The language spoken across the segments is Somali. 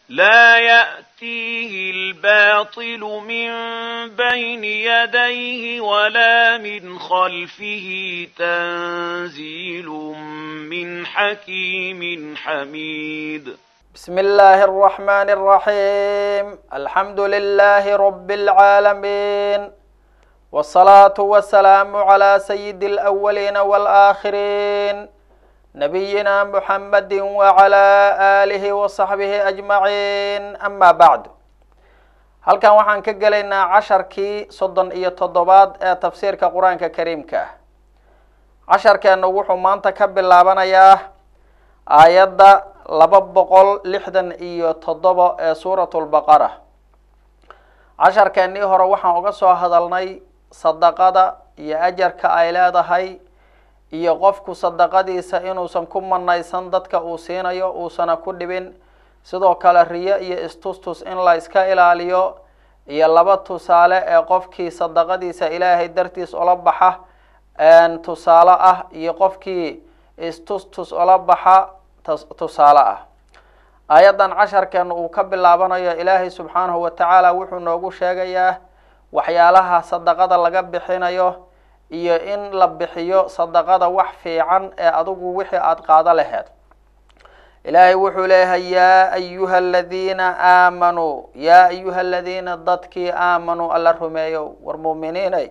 لا يأتيه الباطل من بين يديه ولا من خلفه تنزيل من حكيم حميد بسم الله الرحمن الرحيم الحمد لله رب العالمين والصلاة والسلام على سيد الأولين والآخرين نبينا محمد وعلى آله وصحبه أجمعين أما بعد halkan waxaan ka gelaynaa casharkii soddon iyo toddobaad ee tafsiirka qur-aanka kariimka ah casharkeennu wuxuu maanta ka bilaabanayaa aayadda laba boqol lixdan iyo toddoba ee suuratu lbaqara casharkeennii hore waxaan uga soo hadalnay sadaqada iyo ajarka ay leedahay iyo qofku sadaqadiisa inuusan ku manaysan dadka uu siinayo uusana ku dhibin sidoo kale riyo iyo istustus in la iska ilaaliyo iyo laba tusaale ee qofkii sadaqadiisa ilaahay dartiis ola baxa tusaale ah iyo qofkii istustus ola baxa tusaale ah aayaddan casharkeena uu ka bilaabanayo ilaahay subxaanahu wa tacaala wuxuu noogu sheegayaa waxyaalaha sadaqada laga bixinayo iyo in la bixiyo sadaqada wax fiican ee adigu wixii aada qaado laheed ilaahay wuxuu leeyahay yaa ayuha aladiina aamanuu yaa ayuha aladiina dadkii aamanuu alla rumeeyo war muuminiinay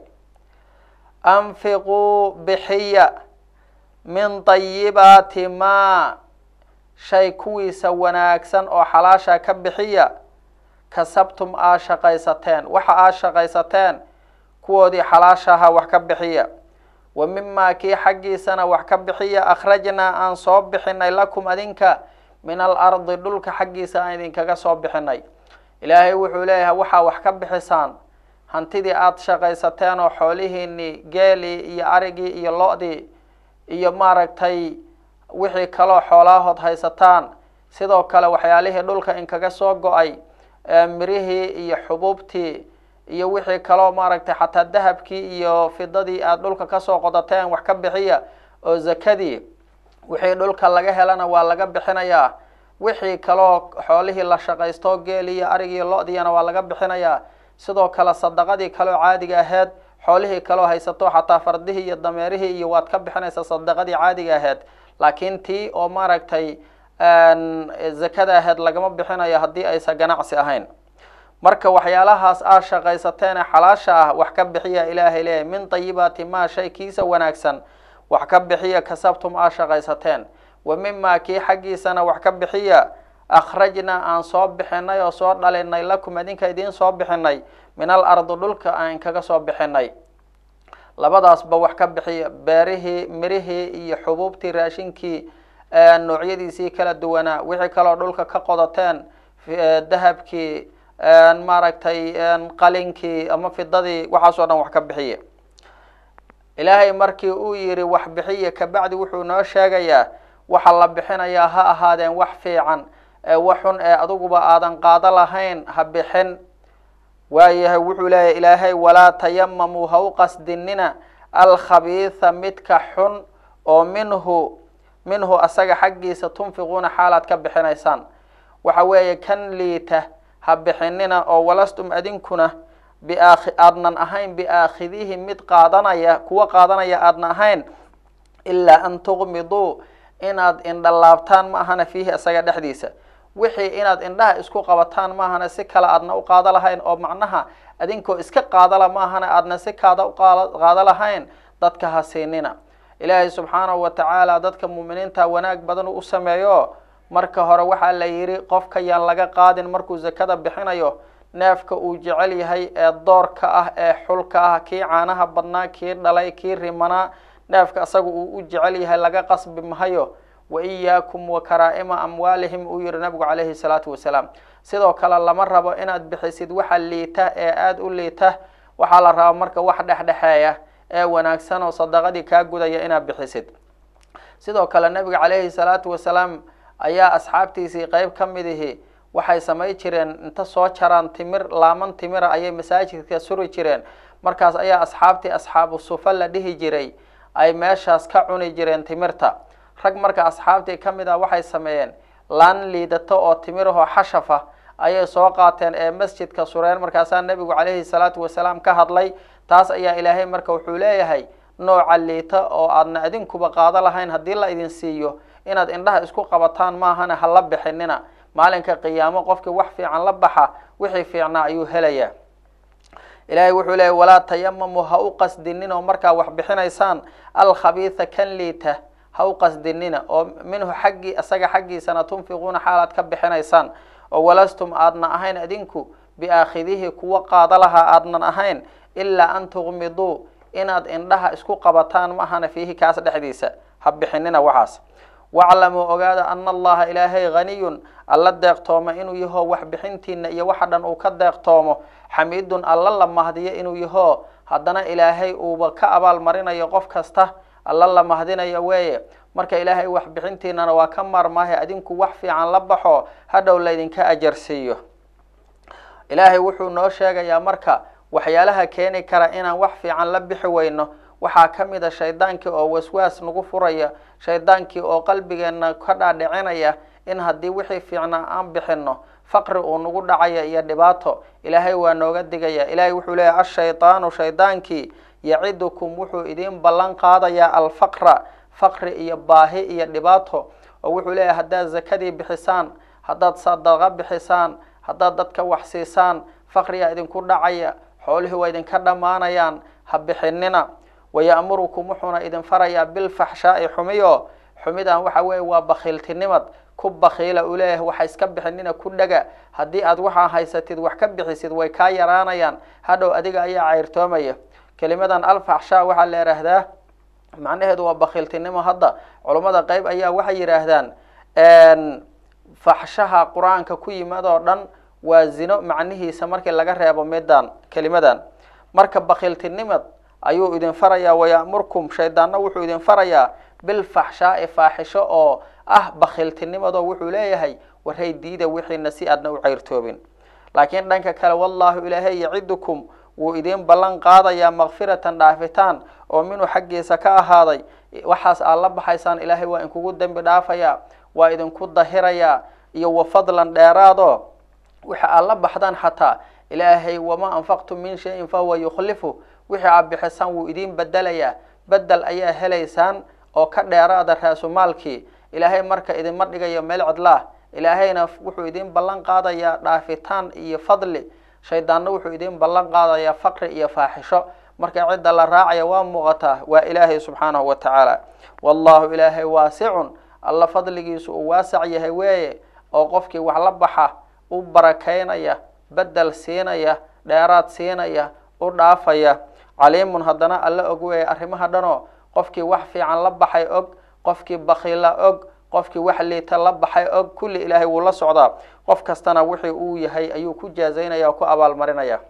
anfiquu bixiya min tayibaati maa shay kuwiisa wanaagsan oo xalaasha ka bixiya kasabtum aa shaqaysateen waxa aad shaqaysateen kuwoodii xalaashaha wax ka bixiya wa mimaa kii xaggiisana wax ka bixiya akhrajnaa aan soo bixinay lakum adinka min alardi dhulka xaggiisa aan idinkaga soo bixinay ilaahay wuxuu leeyahay waxaa wax ka bixisaan hantidii aada shaqaysateen oo xoolihiinii geelii iyo arigii iyo lo-dii iyo maaragtay wixii kaloo xoolaahood haysataan sidoo kale waxyaalihii dhulka inkaga soo go-ay mirihii iyo xubuubtii iyo wixii kaloo maaragtay xataa dahabkii iyo fidadii aada dhulka kasoo qodateen wax ka bixiya oo zakadii wixii dhulka laga helana waa laga bixinayaa wixii kaloo xoolihii la shaqaysto geeli iyo arigii lo-diina waa laga bixinayaa sidoo kale sadaqadii kaloo caadiga aheyd xoolihii kaloo haysato xataa fardihii iyo dameerihii iyo waad ka bixinaysaa sadaqadii caadiga aheyd laakiin tii oo maaragtay zakada aheyd lagama bixinayo haddii aysan ganacsi ahayn marka waxyaalahaas aad shaqaysateene xalaasha ah wax ka bixiya ilaahay leeyahy min tayibaati maa shay kiisa wanaagsan wax ka bixiya kasabtum aad shaqaysateen wa mimaa kii xaggiisana wax ka bixiya akhrajnaa aan soo bixinay oo soo dhalinay lakum idinka idiin soo bixinay min al ardi dhulka aan kaga soo bixinay labadaasba wax ka bixiya beerihii mirihii iyo xubuubtii raashinkii noocyadiisii kala duwanaa wixii kaloo dhulka ka qodateen dahabkii maaragtay qalinkii ama fidadii waxaasoo dhan wax ka bixiya ilaahay markii uu yihi wax bixiya kabacdi wuxuu noo sheegayaa waxa la bixinayaa ha ahaadeen wax fiican wax xun ee adiguba aadan qaado lahayn ha bixin waayahay wuxuu leeyahy ilaahay walaa tayamamuu ha u qasdinina alkhabiitha midka xun oo minhu minhu asaga xaggiisa tunfiquuna xaalaad ka bixinaysaan waxa weeye kan liita ha bixinina oo walastum adinkuna biaakhi aadnan ahayn biaakhidihi mid qaadanaya kuwa qaadanaya aadna ahayn ilaa an tuqmiduu inaad indhalaabtaan ma ahana fiihi isaga dhexdiisa wixii inaad indhaha isku qabataan maahana si kale aadna u qaado lahayn oo macnaha adinkoo iska qaadala maahana aadna si kaada uqaado lahayn dadka ha siinina ilaahay subxaanahu wa tacaala dadka muuminiinta wanaag badan u sameeyo marka hore waxaa la yidhi qofka yaan laga qaadin markuu zakada bixinayo neefka uu jecel yahay ee doorka ah ee xulka ah kii caanaha badnaa kii dhalay kii rimanaa neefka asaga uu u jecel yahay laga qasbi mahayo wa iyaakum wa karaa-ima amwaalihim uu yihi nabigu calayhi salaatu wasalaam sidoo kale lama rabo inaad bixisid waxa liita ee aada u liita waxaa la rabaa marka wax dhexdhexeeya ee wanaagsan oo sadaqadii kaa gudaya inaad bixisid sidoo kale nabiga calayhi salaatu wasalaam ayaa asxaabtiisii qeyb ka mid ihi waxay samay jireen inta soo jaraan timir laaman timira ayay masaajidka suri jireen markaas ayaa asxaabtii asxaabu sufa la dhihi jiray ay meeshaas ka cuni jireen timirta rag marka asxaabtii ka mid ah waxay sameeyeen laan liidato oo timirahoo xashafa ayay soo qaateen ee masjidka sureen markaasaa nebigu calayhi salaatu wasalaam ka hadlay taas ayaa ilaahay marka wuxuu leeyahay nooca liita oo aadna idinkuba qaado lahayn haddii la idin siiyo inaad indhaha isku qabataan maahana ha la bixinina maalinka qiyaamo qofkii wax fiican la baxa wixii fiicnaa ayuu helayaa ilaahay wuxuu leeyay walaa tayamamu ha u qasdinin oo markaa wax bixinaysaan alkhabiisa kan liita ha u qasdinina oo minhu xaggii isaga xaggiisana tunfiquuna xaalaad ka bixinaysaan oo walastum aadna ahayn idinku biaakhidihi kuwa qaada lahaa aadnan ahayn ilaa an tuqmiduu inaad indhaha isku qabataan ma ahana fiihi kaas dhexdiisa ha bixinina waxaas waclamuu ogaada ana allaha ilaahay haniyun alla deeqtooma inuu yahoo wax bixintiina iyo waxa dhan uu ka deeqtoomo xamiidun alla la mahdiyo inuu yahoo haddana ilaahay uuba ka abaal marinayo qof kasta alla la mahdinayo weeye marka ilaahay wax bixintiinana waa ka maarmaahe adinku wax fiican la baxo hadhow laydinka ajarsiiyo ilaahay wuxuu noo sheegayaa marka waxyaalaha keeni kara inaan wax fiican la bixi weyno waxaa ka mid a shaydaankii oo waswaas nagu furaya shaydaankii oo qalbigeena ka dhaadhicinaya in haddii wixii fiicnaa aan bixino faqri uu nagu dhacaya iyo dhibaato ilaahay waa nooga digaya ilaahay wuxuu leeyahy ashaydaanu shaydaankii yacidukum wuxuu idiin ballan qaadayaa alfaqra faqri iyo baahi iyo dhibaato oo wuxuu leeyahay haddaad zakadii bixisaan haddaad sadaqa bixisaan haddaad dadka wax siisaan faqriyaa idinku dhacaya xoolihii waa idinka dhammaanayaan ha bixinina waya'murukum wuxuuna idin farayaa bilfaxshaa'i xumiyo xumidan waxa weeye waa bakhiiltinimad ku bakhiila uu leeyahay waxa iska bixinina ku dhaga haddii aad waxaa haysatid wax ka bixisid way kaa yaraanayaan hadhow adiga ayaa cayrtoomaya kelimadan alfaxshaa waxaa la yidhaahdaa macnaheedu waa bakhiiltinimo hadda culummada qeyb ayaa waxay yidhaahdaan faxshaha qur-aanka ku yimid oo dhan waa zino macnihiisa markii laga reebo midan kelimadan marka bakhiiltinimad ayuu idin farayaa waya'murkum shaydaanna wuxuu idin farayaa bilfaxshaa'i faaxisho oo ah bakhiiltinimadoo wuxuu leeyahay waray diida wixiina si aadna u cayrtoobin laakiin dhanka kale wallaahu ilaahay yacidukum wuu idiin ballan qaadayaa makfiratan dhaafitaan oo minuu xaggiisa ka ahaaday waxaas aad la baxaysaan ilaahay waa inkugu dembi dhaafayaa waa idinku dahirayaa iyo wa fadlan dheeraado waxa aad la baxdaan xataa ilaahay wamaa anfaqtum min shayin fahuwa yukhlifu wixii aad bixisaan wuu idiin bedelayaa bedel ayaa helaysaan oo ka dheeraada raasumaalkii ilaahay marka idinma dhigayo meel cidlaah ilaahayna wuxuu idiin ballan qaadayaa dhaafitaan iyo fadli shaydaanna wuxuu idiin ballan qaadayaa faqri iyo faaxisho marka cidda la raacaya waa muuqataa waa ilaahay subxaanahu wa tacaala wallahu ilaahay waasicun alla fadligiisu uu waasac yahay weeye oo qofkii wax la baxa u barakaynaya bedel siinaya dheeraad siinaya u dhaafaya caliimun haddana alla og weeye arrimaha dhanoo qofkii wax fiican la baxay og qofkii bakiila og qofkii wax liita la baxay og kulli ilaahay wuu la socdaa qof kastana wixii uu yahay ayuu ku jaazaynaya oo ku abaalmarinaya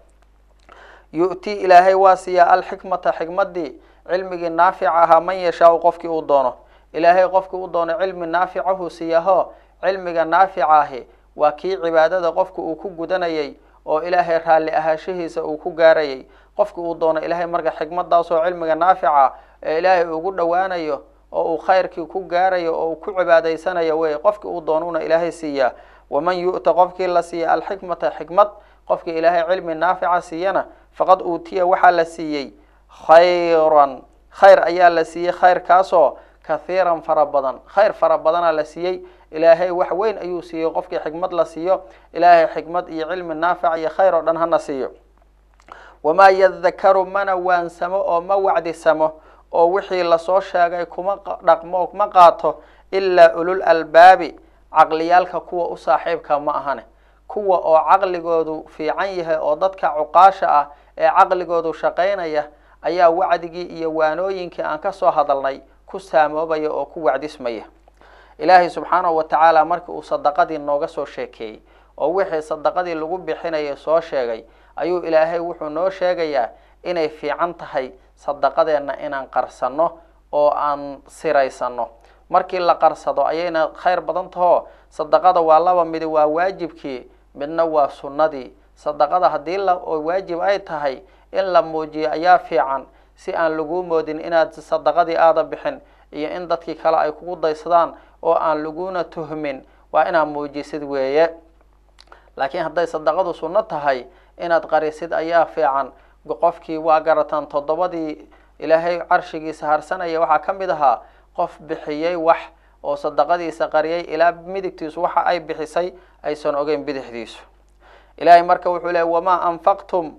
yu'tii ilaahay waa siiyaa alxikmata xikmadii cilmigii naafica ahaa man yashaau qofkii uu doono ilaahay qofkii u doono cilmi naaficahu siiyaho cilmiga naafica ahi waa kii cibaadada qofka uu ku gudanayay oo ilaahay raalli ahaashihiisa uu ku gaarayay qofki uu doono ilaahay marka xikmadaasoo cilmiga naafica ee ilaahay ugu dhowaanayo oo uu khayrkii ku gaarayo oo uu ku cibaadaysanayo wey qofki uu doonuna ilaahay siiyaa waman yu'ta qofkii la siiya alxikmata xikmad qofkii ilaahay cilmi naafica siiyana faqad uutiya waxaa la siiyey khayran khayr ayaa la siiyey khayrkaasoo kathiiran fara badan khayr fara badana la siiyey ilaahay wax weyn ayuu siiyey qofkii xikmad la siiyo ilaahay xikmad iyo cilmi naafic iyo khayr oo dhan hana siiyo wamaa yadakaru mana waansamo oo ma wacdisamo oo wixii lasoo sheegay kuma dhaqmo ma qaato ilaa ulul albaabi caqliyaalka kuwa u saaxiibka ma ahane kuwa oo caqligoodu fiican yahay oo dadka cuqaasha ah ee caqligoodu shaqaynaya ayaa wacdigii iyo waanooyinkii aan kasoo hadalnay ku saamoobaya oo ku wacdismaya ilaahay subxaanahu wa tacaala markii uu sadaqadii nooga soo sheekeeyey oo wixii sadaqadii lagu bixinaya soo sheegay ayuu ilaahay wuxuu noo sheegayaa inay fiican tahay sadaqadeenna inaan qarsanno oo aan siraysano markii la qarsado ayayna khayr badan tahoo sadaqada waa laba midi waa waajibkii midna waa sunnadii sadaqada haddii la waajib ay tahay in la muujiyo ayaa fiican si aan laguu moodin inaad sadaqadii aada bixin iyo in dadkii kale ay kugu daysadaan oo aan laguna tuhmin waa inaad muujisid weeye laakiin hadday sadaqadu sunno tahay inaad qarisid ayaa fiican qofkii waa garataan toddobadii ilaahay carshigiisa harsanaya waxaa ka mid ahaa qof bixiyey wax oo sadaqadiisa qariyay ilaa midigtiisu waxa ay bixisay aysan ogeyn bidixdiisu ilaahay marka wuxuu leey wamaa anfaqtum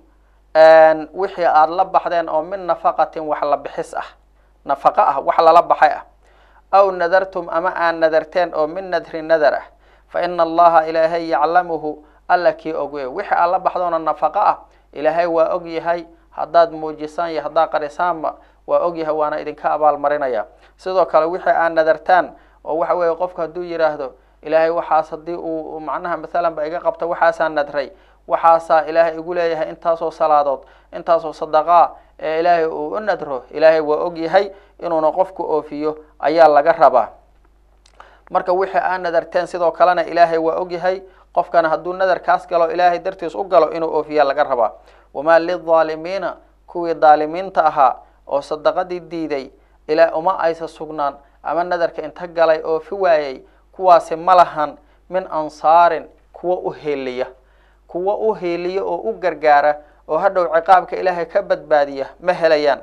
wixii aada la baxdeen oo min nafaqatin wax la bixis ah nafaqo ah wax lala baxay ah aw nadartum ama aad nadarteen oo min nadri nadar ah fa ina allaha ilaahay yaclamuhu alla kii ogwe wixii aad la baxdoona nafaqo ah ilaahay waa og yahay haddaad muujisaan iyo haddaad qarisaanba waa og yahay waana idinka abaalmarinaya sidoo kale wixii aad nadartaan oo waxa weeye qofku hadduu yidhaahdo ilaahay waxaas haddii uu macnaha mathalan ba iga qabta waxaasaa nadray waxaasaa ilaahay igu leeyahay intaasoo salaadood intaasoo sadaqaa ee ilaahay uu u nadro ilaahay waa og yahay inuuna qofku oofiyo ayaa laga rabaa marka wixii aad nadarteen sidoo kalena ilaahay waa og yahay qofkana hadduu nadarkaas galo ilaahay dartiis u galo inuu oofiya laga rabaa wamaa lilظaalimiina kuwii daalimiinta ahaa oo sadaqadii diiday ilaa uma aysa sugnaan ama nadarka inta galay oofi waayey kuwaasi ma lahan min ansaarin kuwa u heeliya kuwa u heeliya oo u gargaara oo hadhow ciqaabka ilaahay ka badbaadiya ma helayaan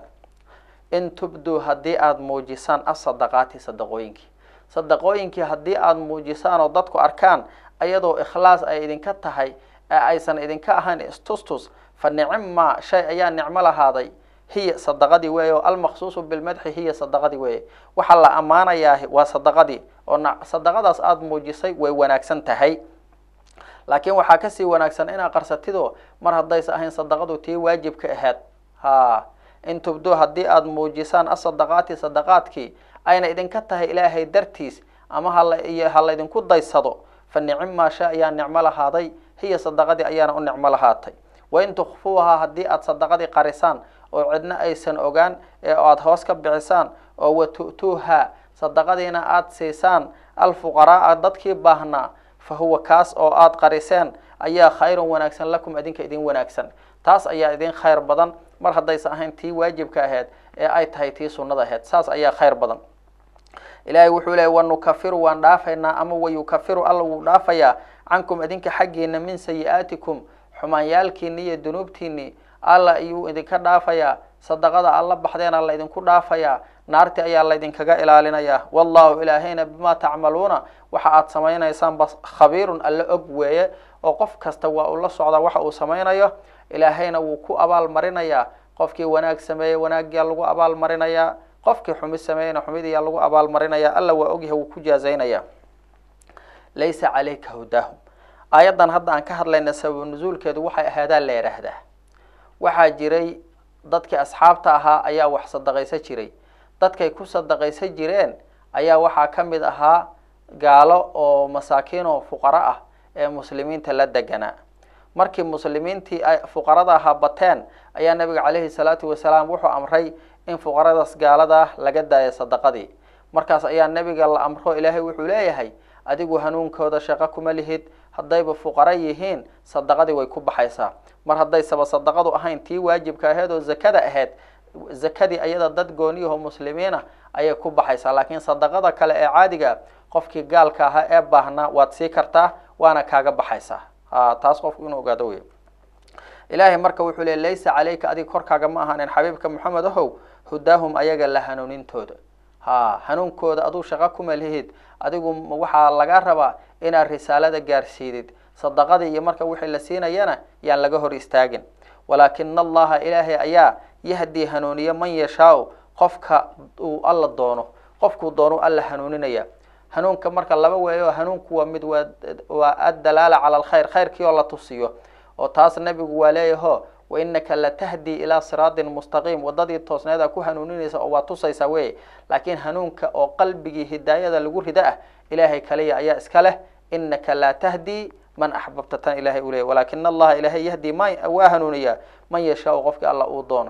in tubduu haddii aada muujisaan asadaqaati sadaqooyinkii sadaqooyinkii haddii aada muujisaan oo dadku arkaan ayadoo ikhlaas ay idinka tahay ee aysan idinka ahayn istustus fa nicima shay ayaa nicmo lahaaday hiya sadaqadii weeye oo almaqsuusu bilmadxi hiya sadaqadii weeye waxaa la ammaanayaa waa sadaqadii oo sadaqadaas aada muujisay way wanaagsan tahay laakiin waxaa kasii wanaagsan inaad qarsatido mar haddaysa ahayn sadaqadu tii waajibka ahayd ha in tubduu haddii aada muujisaan asadaqaati sadaqaadkii ayna idinka tahay ilaahay dartiis ama hala iyo ha laydinku daysado fa nicima shay ayaa nicmo lahaaday hiya sadaqadii ayaana u nicmo lahaatay wain tukfuuhaa haddii aada sadaqadii qarisaan oo cidna aysan ogaan ee aada hoos ka bixisaan oo watu'tuuha sadaqadiina aada siisaan alfuqaraaa dadkii baahnaa fa huwa kaas oo aada qariseen ayaa khayrun wanaagsan lakum idinka idin wanaagsan taas ayaa idin khayr badan mar haddaysan ahayn tii waajibka ahayd ee ay tahay tii sunnada ahayd saas ayaa khayr badan ilaahay wuxuu leeyay wanukafiru waan dhaafaynaa ama wayukafiru alla wuu dhaafayaa cankum idinka xaggiina min sayi-aatikum xumaanyaalkiini iyo dunuubtiini alla ayuu idinka dhaafayaa sadaqada alla baxdeena laydinku dhaafayaa naarti ayaa laydinkaga ilaalinayaa wallahu ilaahayna bimaa tacmaluuna waxa aada samaynaysaan bas khabiirun alla og weeye oo qof kasta waa uu la socdaa waxa uu samaynayo ilaahayna wuu ku abaal marinayaa qofkii wanaag sameeyey wanaagyaa lagu abaal marinayaa qofkii xumid sameeyeyna xumidiyaa lagu abaal marinaya alla waa ogyahay wuu ku jaazaynaya laysa calayka hudaahum aayaddan hadda aan ka hadlayna sabab nusuulkeedu waxay ahaadaa la yidhaahdaa waxaa jiray dadkii asxaabta ahaa ayaa wax sadaqaysa jiray dadkay ku sadaqaysa jireen ayaa waxaa ka mid ahaa gaalo oo masaakiin oo fuqaro ah ee muslimiinta la deganaa markii muslimiintii ay fuqarada ahaa bateen ayaa nabiga caleyhi salaatu wasalaam wuxuu amray in fuqaradaas gaaladaa laga daayo sadaqadii markaas ayaa nebiga la amro ilaahay wuxuu leeyahay adigu hanuunkooda shaqo kuma lihid haddayba fuqaro yihiin sadaqadii way ku baxaysaa mar haddaysaba sadaqadu ahayn tii waajibka aheyd oo zakada ahayd zakadii ayada dad gooniyaho muslimiina ayay ku baxaysaa laakiin sadaqada kale ee caadiga qofkii gaalka ahaa ee baahnaa waad sii kartaa waana kaaga baxaysaa ha taas qofku inuu ogaado wey ilaahay marka wuxuu le laysa calayka adiga korkaaga ma ahaanin xabiibka moxamed ahow hudaahum ayaga la hanuunintooda ha hanuunkooda aduu shaqo kuma lihid adigu waxaa laga rabaa inaad risaalada gaarsiidid sadaqadii iyo marka wixii la siinayana yaan laga hor istaagin walaakina allaha ilaahay ayaa yahdii hanuuniya man yashaau qofka uu alla doono qofkuu doonu alla hanuuninaya hanuunka marka laba weeyo hanuunku waa mid waa waa addalaala cala alkhayr khayrkii oo la tusiyo oo taas nebigu waa leeyaho wainaka latahdi ilaa siraatin mustaqiim wadadii toosneeda ku hanuuninaysa oo waa tusaysaa wey laakiin hanuunka oo qalbigii hidaayada lagu rida ah ilaahay kaliya ayaa iska leh inaka laa tahdi man axbabta tan ilahay u leeyay walaakina allaha ilahay yahdi ma waa hanuuniyaa man yashaau qofkii alla uu doono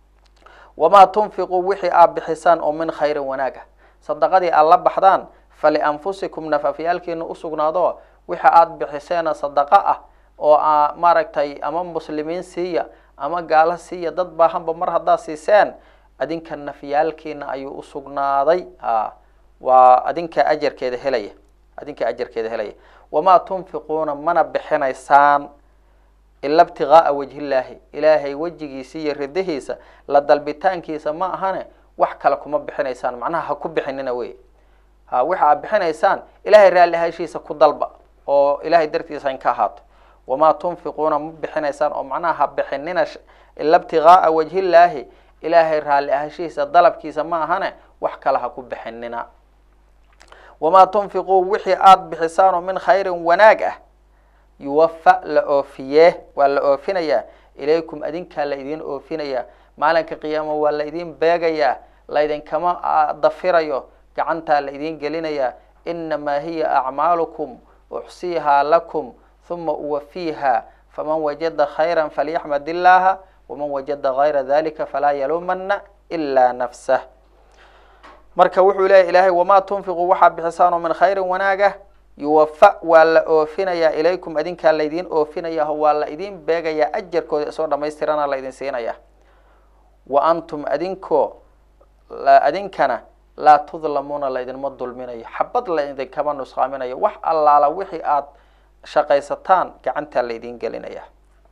wamaa tunfiquu wixii aad bixisaan oo min khayrin wanaag ah sadaqadii aad la baxdaan falianfusikum nafafyaalkiina usugnaado wixi aada bixiseena sadaqo ah oo a maaragtay ama muslimiin siiya ama gaalo siiya dad baahanba mar haddaad siiseen adinka nafyaalkiina ayuu usugnaaday a waa adinka ajarkeeda helaya adinka ajarkeeda helaya wamaa tunfiquuna mana bixinaysaan ila ibtigaaa wajhillaahi ilaahay wejigiisa iyo ridihiisa la dalbitaankiisa ma ahane wax kale kuma bixinaysaan macnaha ha ku bixinina wey ha waxa aad bixinaysaan ilahay raalli ahashiisa ku dalba oo ilahay dartiisa in ka ahaato wamaa tunfiquuna ma bixinaysaan oo macnaha ha bixinina ila ibtigaaa wajhillaahi ilaahay raalli ahashiisa dalabkiisa ma ahane wax kale ha ku bixinina wamaa tunfiquu wixii aada bixisaan oo min khayrin wanaag ah yuwafa la oofiyee waa la oofinayaa ilaykum adinkaa la idin oofinayaa maalinka qiyaama waa la idin beegayaa laydinkama dafirayo gacantaa la idin gelinayaa inamaa hiya acmaalukum uxsiihaa lakum huma uwafiiha faman wajada khayra falyaxmad illaaha waman wajada gayra dalika falaa yaluumana ilaa nafsah marka wuxuu leeyahy ilaahay wamaa tunfiquu waxaa bixisaan oo min khayrin wanaagah yuwafa waa la oofinayaa ilaykum adinkaa laydin oofinaya o waa la idin beegayaa ajarkooda isoo dhamaystirana la idin siinaya wa antum adinkoo adinkana laa tudlamuuna laydinma dulminayo xabad laydinkama nusqaaminayo wax allaala wixii aada shaqaysataan gacantaa laydin gelinaya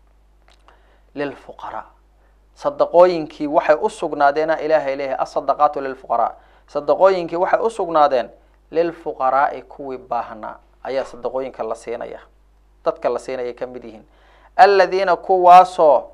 lilfuqaraa sadaqooyinkii waxay usugnaadeen ilaahay leeyahay asadaqaatu lilfuqaraa sadaqooyinkii waxay usugnaadeen lilfuqaraai kuwii baahnaa ayaa sadaqooyinka la siinaya dadka la siinaya ka mid yihiin aladiina kuwaasoo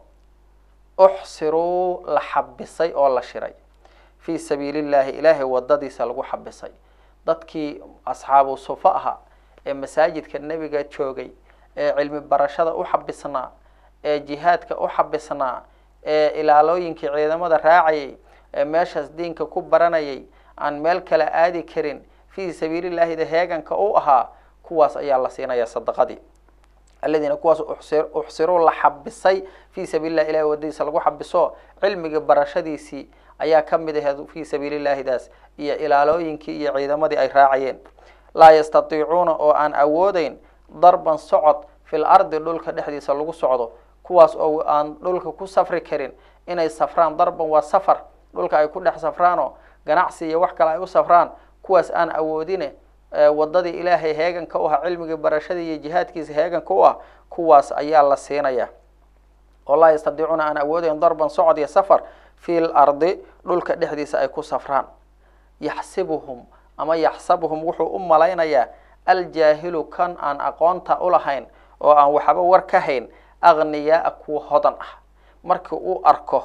uxsiruu la xabisay oo la shiray fii sabiili llahi ilaahay wadadiisa lagu xabisay dadkii asxaabu sufo ahaa ee masaajidka nebiga joogay ee cilmi barashada u xabisnaa ee jihaadka u xabisnaa ee ilaalooyinkii ciidamada raacayay ee meeshaas diinka ku baranayay aan meel kale aadi karin fii sabiilillaahida heeganka u ahaa kuwaas ayaa la siinaya sadaqadii aladiina kuwaas uxsiruu la xabisay fii sabiilillahi ilahi wadadiisa lagu xabiso cilmiga barashadiisii ayaa ka mid aheed fii sabiilillaahidaas iyo ilaalooyinkii iyo ciidamadii ay raacayeen laa yastatiicuuna oo aan awoodeyn darban socod fil ardi dhulka dhexdiisa lagu socdo kuwaas oo aan dhulka ku safri karin inay safraan darban waa safar dhulka ay ku dhex safraanoo ganacsi iyo wax kale ay u safraan kuwaas aan awoodine wadadii ilaahay heeganka u ah cilmigii barashadii iyo jihaadkiisa heeganka u ah kuwaas ayaa la siinaya oo laa yastadiicuuna aan awoodeyn darban socod iyo safar fi l ardi dhulka dhexdiisa ay ku safraan yaxsibuhum ama yaxsabuhum wuxuu u malaynayaa aljaahilu kan aan aqoonta ulahayn oo aan waxba war ka hayn agniyaaa kuwa hodan ah markii uu arko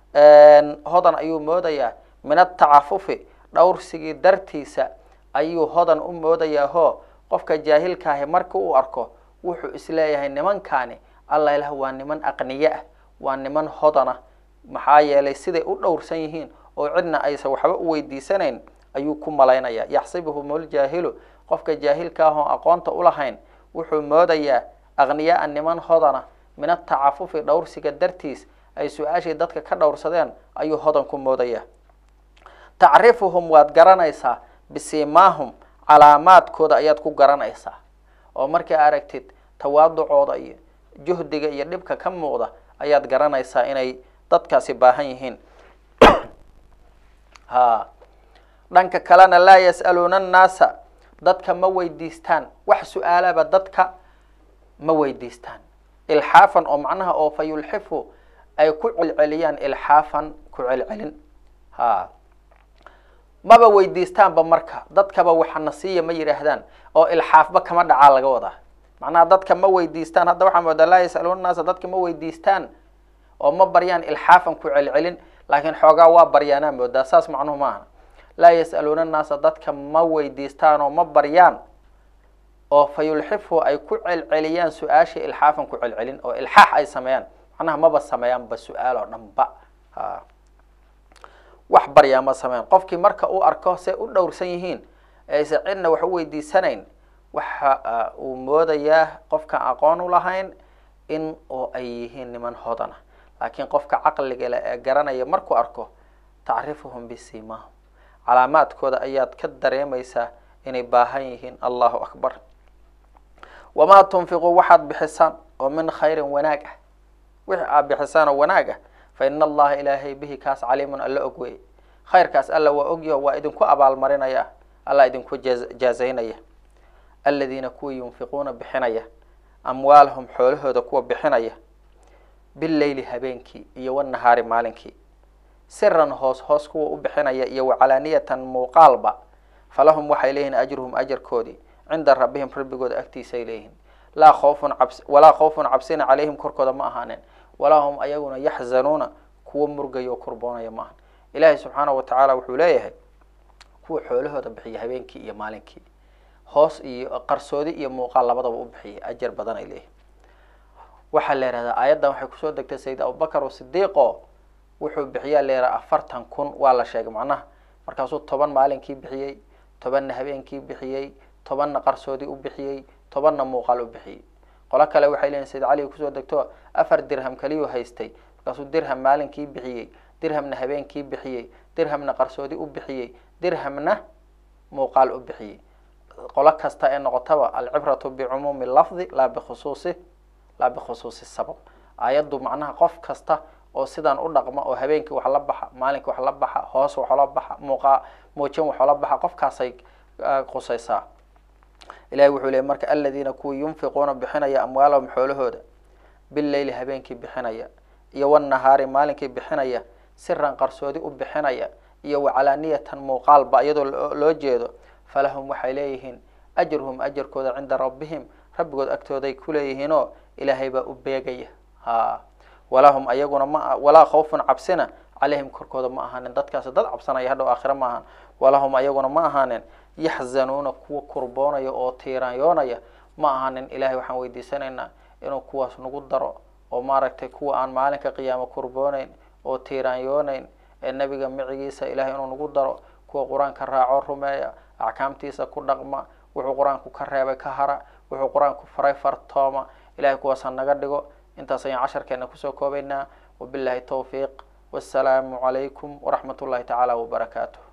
hodan ayuu moodayaa min atacafufi dhowrsigii dartiisa ayuu hodan u moodayaa ho qofka jaahilkaahi markii uu arko wuxuu isleeyahay nimankaani alla ilah waa niman aqniye ah waa niman hodana maxaa yeelay siday u dhowrsan yihiin oo cidna aysan waxba u weydiisanayn ayuu ku malaynaya yaxsibuhum ljaahilu qofka jaahilka ah oo aqoonta ulahayn wuxuu moodayaa aqniyaa niman hodana min atacafufi dhowrsiga dartiis ay su-aashii dadka ka dhowrsadeen ayuu hodan ku moodaya tacrifuhum waad garanaysaa bisimaahum calaamaadkooda ayaad ku garanaysaa oo markii aragtid tawaaducooda iyo juhdiga iyo dhibka ka muuqda ayaad garanaysaa inay dadkaasi baahan yihiin ha dhanka kalena laa yas'aluuna annaasa dadka ma weydiistaan wax su-aalaba dadka ma weydiistaan ilxaafan oo macnaha oo fa yulxifu ay ku celceliyaan ilxaafan ku celcelin ha maba weydiistaanba marka dadkaba waxana siiya ma yidhaahdaan oo ilxaafba kama dhacaa laga wadaa macnaha dadka ma weydiistaan hadda waxaa moodaa laa yasaluuna naasa dadka ma weydiistaan oo ma baryaan ilxaafan ku celcelin laakiin xoogaa waa baryaanaa moodaa saas macnuhu maaha laa yas'aluuna annaasa dadka ma weydiistaan oo ma baryaan oo fa yulxifu ay ku celceliyaan su-aasha ilxaafan ku celcelin oo ilxaax ay sameeyaan macnaha maba sameeyaanba su-aal oo dhanba ha wax baryaa ma sameeyaan qofkii marka uu arko say u dhowrsan yihiin aysan cidna wax u weydiisanayn waxa uu moodayaa qofkaan aqoon u lahayn in oo ay yihiin niman hodana laakiin qofka caqliga le ee garanaya markuu arko tacrifuhum bisimaahum calaamaadkooda ayaad ka dareemaysaa inay baahan yihiin allahu akbar wamaa tunfiquu waxaad bixisaan oo min khayrin wanaag ah wixii aad bixisaan oo wanaag ah fa ina allaha ilaahay bihi kaas caliimun alla og weeye khayrkaas alla waa ogyaho waa idinku abaalmarinaya alla idinku jaazaynaya aladiina kuwa yunfiquuna bixinaya amwaalahum xoolahooda kuwa bixinaya bileyli habeenkii iyo wanahaari maalinkii siran hoos hoos kuwa u bixinaya iyo wacalaaniyatan muuqaalba falahum waxay leeyihiin ajruhum ajarkoodii cinda rabbihim rabbigooda agtiisay leeyihiin laa khawfun cabs walaa khawfun cabsina calayhim korkooda ma ahaaneen walaa hum ayaguna yaxzanuuna kuwa murgaya oo kurboonaya ma ahan ilaahay subxaanahu watacaala wuxuu leeyahay kuwa xoolahooda bixiya habeenkii iyo maalinkii hoos iyo qarsoodi iyo muuqaal labadaba u bixiya ajar badan ay leeyihin waxaa la yihahdaa aayaddan waxay kusoo degtay sayid abubakar o sidiiqo wuxuu bixiyaa la yidhaha afartan kun waa la sheegay macnaha markaasuu toban maalinkii bixiyey tobanna habeenkii bixiyey tobanna qarsoodi u bixiyey tobanna muuqaal u bixiyey qolo kale waxay leeyihin sayid cali kusoo degto afar dirham kaliyuu haystay markaasuu dirham maalinkii bixiyey dirhamna habeenkii bixiyey dirhamna qarsoodi u bixiyey dirhamna muuqaal u bixiyey qolo kasta ee noqotaba alcibratu bicumuumi lafdi laa bikhusuusi laa bikhusuusi sabab aayaddu macnaha qof kasta oo sidaan u dhaqma oo habeenkii wax la baxa maalinkii wax la baxa hoos waxoola baxa muuqaa muujin waxoola baxa qofkaasay qusaysaa ilahi wuxuu leeyay marka aladiina kuwa yunfiquuna bixinaya amwaalahum xoolahooda bileyli habeenkii bixinaya iyo wanahaari maalinkii bixinaya siran qarsoodi u bixinaya iyo wacalaaniyatan muuqaalba iyadoo loo jeedo falahum waxay leeyihiin ajruhum ajarkooda cinda rabbihim rabbigood agtooday kuleeyihiinoo ilaahay baa u beegaya ha walahum ayaguna ma walaa khawfun cabsina calayhim korkooda ma ahaanin dadkaasi dad cabsanaya hadhow aakhira ma ahaan walahum ayaguna ma ahaanin yaxzanuuna kuwa kurboonaya oo tiiraanyoonaya ma ahaanin ilahay waxaan weydiisanaynaa inuu kuwaas nagu daro oo maaragtay kuwa aan maalinka qiyaamo kurbooneyn oo tiiraanyooneyn ee nebiga micigiisa ilahay inuu nagu daro kuwa qur-aanka raaco rumeeya axkaamtiisa ku dhaqma wuxuu qur-aanku ka reebay ka hara wuxuu qur-aanku faray fartooma ilahay kuwaasa naga dhigo intaas ayaan casharkeena kusoo koobaynaa wabillahi towfiiq wassalaamu calaykum waraxmat ullahi tacaala wabarakaatuh